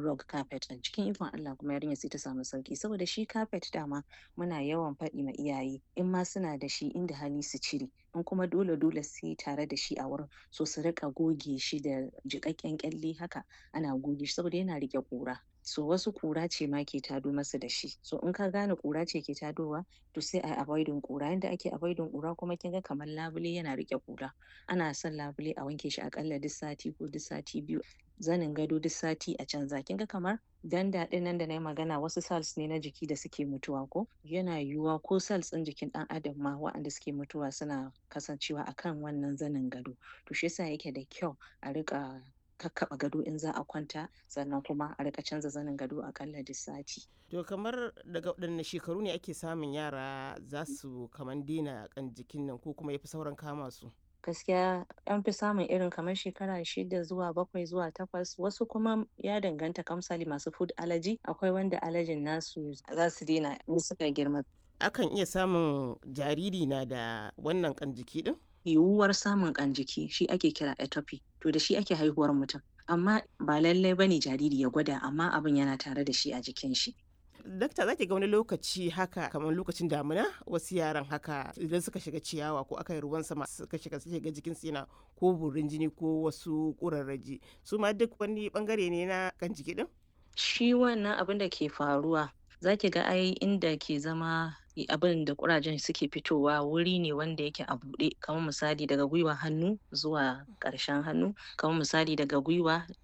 rug carpet ɗin cikin ikon Allah kuma yarinyar sai ta samu sauƙi saboda shi carpet dama muna yawan faɗi ma iyaye in ma suna da shi inda hali su cire in kuma dole dole sai tare da shi a wurin so su riƙa goge shi da jiƙaƙƙen ƙyalle haka ana goge shi saboda yana riƙe ƙura so wasu ƙura ce ma ke tado masu da shi so in ka gane ƙura ce ke tadowa to sai ayi avoiding ƙura yanda ake avoiding ƙura kuma kin ga kamar labule yana riƙe ƙura ana son labule a wanke shi aƙalla duk sati ko duk sati biyu zanin gado duk sati a canza kin ga kamar danda ɗin nan da nayi magana wasu cells ne na jiki da suke mutuwa ko yana yiwuwa ko cells ɗin jikin ɗan adam ma waɗanda suke mutuwa suna kasancewa akan wannan zanin gado to shi yasa yake da kyau a riƙa kakkaɓa gado in za a kwanta sannan kuma a riƙa canza zanin gado aƙalla duk sati To kamar daga waɗanne shekaru ne ake samun yara za su kaman daina ƙan jikin nan ko kuma yafi saurin kama su? gaskiya an fi samun irin kamar shekara shida zuwa bakwai zuwa takwas wasu kuma ya danganta kamar misali masu food allergy akwai wanda allergyn nasu za su daina in suka girma Akan iya samun jariri na da wannan ƙan jiki ɗin? yiwuwar samun ƙan jiki shi ake kira atopy to da shi ake haihuwar mutum amma ba lallai bane jariri ya gwada amma abin yana tare da shi a jikin shi Dakta za ki ga wani lokaci haka kamar lokacin damina wasu yaran haka idan suka shiga ciyawa ko aka yi ruwan sama suka shiga suke ga jikin su yana ko burin jini ko wasu ƙurarraji su ma duk wani bangare ne na kan jiki din? shi wannan abin da ke faruwa za ki ga ai inda ke zama abin da ƙurajen suke fitowa wuri ne wanda yake a buɗe kamar misali daga gwiwa hannu zuwa ƙarshen hannu kamar misali daga gwiwa